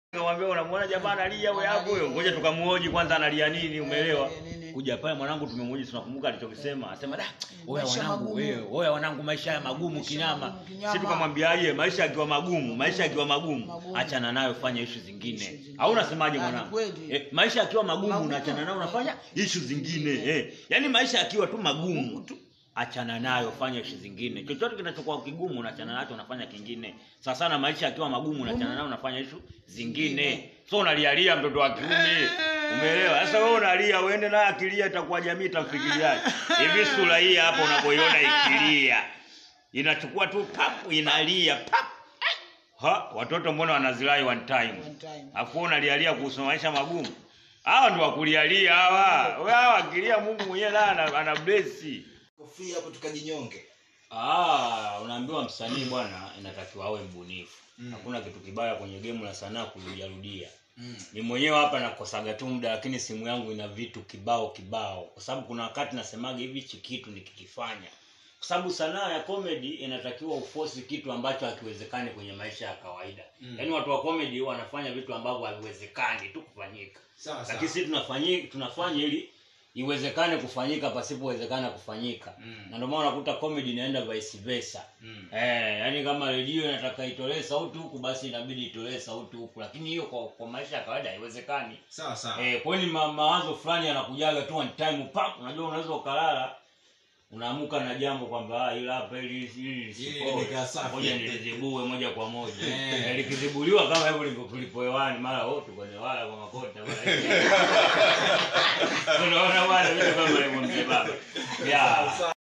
Nikamwambia unamwona jamaa analia wewe hapo huyo, ngoja tukamuoji kwanza analia nini, umeelewa? Eh, nini? Kuja pale mwanangu tumemuoji, tunakumbuka alichokisema, asema da, oya Maisha wanangu, magumu. wewe, oya wanangu, maisha ya magumu Maisha kinyama. magumu kinyama. Sisi tukamwambiaje, maisha yakiwa magumu, maisha yakiwa magumu, Magumu. achana nayo, fanya issue zingine. Issue zingine. Au unasemaje Ah, ni mwanangu? kweli. Eh, maisha yakiwa magumu, Magumu. unaachana nayo, unafanya issue zingine. Eh, yaani maisha yakiwa tu magumu tu achana nayo, fanya issue zingine. Chochote kinachokuwa kigumu unaachana nacho, unafanya kingine. Sasa sana maisha yakiwa magumu, unaachana nayo, unafanya issue zingine. So unalialia mtoto wa kiume, umeelewa? Sasa wewe unalia, uende naye akilia, itakuwa jamii itamfikiriaje? Hivi sura hii hapa unapoiona ikilia, inachukua tu pap, inalia pap. Ha, watoto mbona wanazilai one time? One time. Afu unalialia kuhusu maisha magumu. Hawa ndio wakulialia hawa. Wewe hawa akilia Mungu mwenyewe naye ana, ana bless. Free hapo tukajinyonge. Ah, unaambiwa msanii bwana inatakiwa awe mbunifu. Mm. Hakuna kitu kibaya kwenye game la sanaa kurudia rudia. Mm. Ni mwenyewe hapa nakosaga tu muda lakini simu yangu ina vitu kibao kibao. Kwa sababu kuna wakati nasemaga hivi hichi kitu nikikifanya. Kwa sababu sanaa ya comedy inatakiwa ufosi kitu ambacho hakiwezekani kwenye maisha ya kawaida. Mm. Yaani watu wa comedy wanafanya vitu ambavyo haviwezekani tu kufanyika. Sawa sawa. lakini sisi tunafanyi tunafanya ili iwezekane kufanyika pasipowezekana kufanyika Mm. na ndio maana unakuta comedy inaenda vice versa Mm. eh yani kama redio inataka itolee sauti huku basi inabidi itolee sauti huku lakini hiyo kwa, kwa maisha ya kawaida haiwezekani Sawa sawa. eh kwa hiyo ni ma, mawazo fulani yanakujaga tu one time pap unajua unaweza ukalala unaamuka na jambo kwamba ah, ila hapa ili ili lisipoe. limekaa safi. ngoja nilizibue moja kwa moja Eh. Eh, likizibuliwa kama hivyo lipo tulipo hewani mara wote kwenye wala kwa makota mara unaona bwana vitu kama hivyo mzee baba yeah